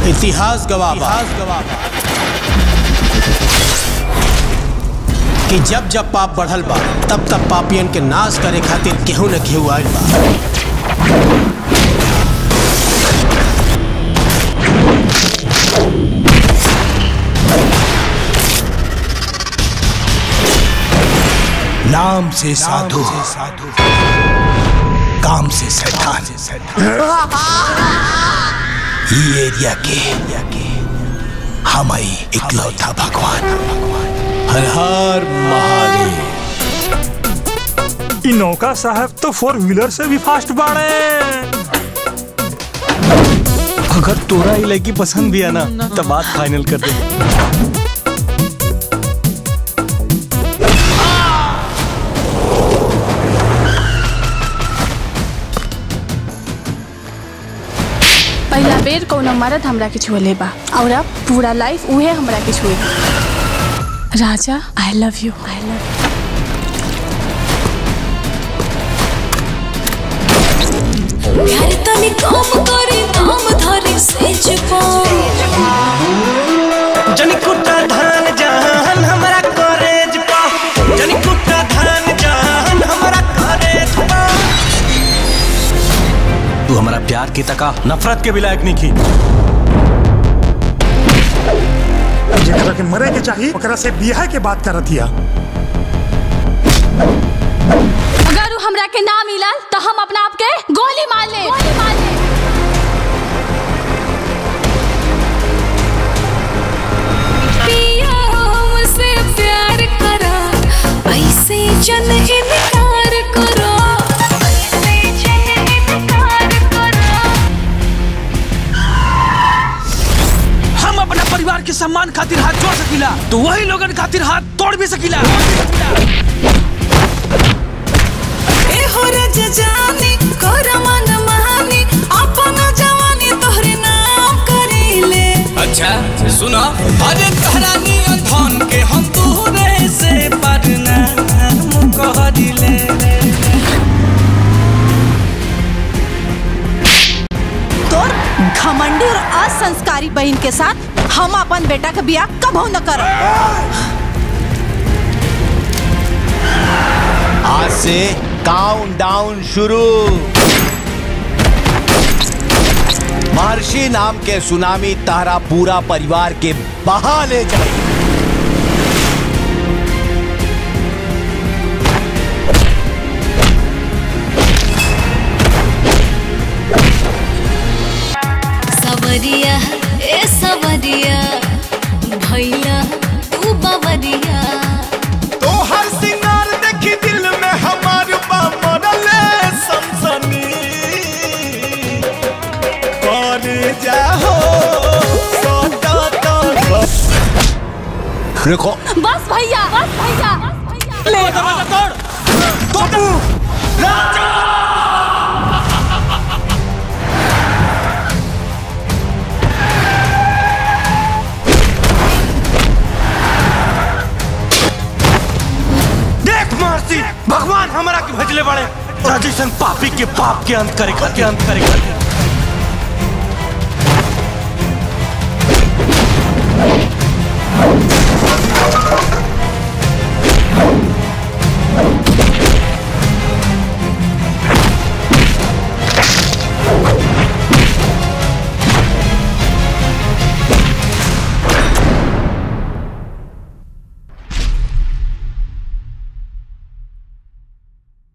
इतिहास गवाह बा कि जब जब पाप बढ़ल बा तब तब पापियन के नाश करे खातिर केहू न केहू आइल बा नाम से साधु काम से शैतान ये एरिया के हम ही इकलौता भगवान हर हर महादेव इ नौका साहब तो फोर व्हीलर से भी फास्ट बाड़े अगर तोरा ही लड़की पसंद भी है ना तो बात फाइनल कर दे पहला बेर कौनो मर्द हमरा के छुएले बा और अब पूरा लाइफ उहे हमरा के छुए राजा I love you I love प्यार तनी कम करी नाम धरी सेज जनी कुटा धान जान हमारा कॉलेज पा जनी कुटा धान जान हमारा कॉलेज पा तू हमारा प्यार की तका नफरत के भी लायक नहीं की जेकरा के मरे के चाहिए ओकरा से बियाह के बात करत हिया अगर उ हमरा के ना मिलल तो हम अपना आप के गोली मार ले गोली मार ले पिया हमसे प्यार करा ऐसे जन इनकार करो ऐसे जन इनकार करो हम अपना परिवार के सम्मान खातिर हाथ जोड़ सकीला तो वही लोगन खातिर हाथ तोड़ भी सकीला ए हो रज जानी कर मन महानी अपन जवानी तोहरे नाम करीले अच्छा सुनो अरे तहरानी धन के हम तोहरे से पढ़ना कह दिले तोर घमंडी और असंस्कारी बहन के साथ हम अपन बेटा के बियाह कबो न करब आज से काउंट डाउन शुरू महर्षि नाम के सुनामी तारा पूरा परिवार के बहा ले जाए सवरिया ए सवरिया भैया तू बवरिया तो हर सिंगार देखी दिल में हमार मरले सनसनी कर जाहो सोटा तो बस रुको बस भैया बस भैया ले दरवाजा तोड़ तोड़ राजा देख महर्षि भगवान हमारा के भजले बड़े राजेशन पापी के पाप के अंत करे के अंत करे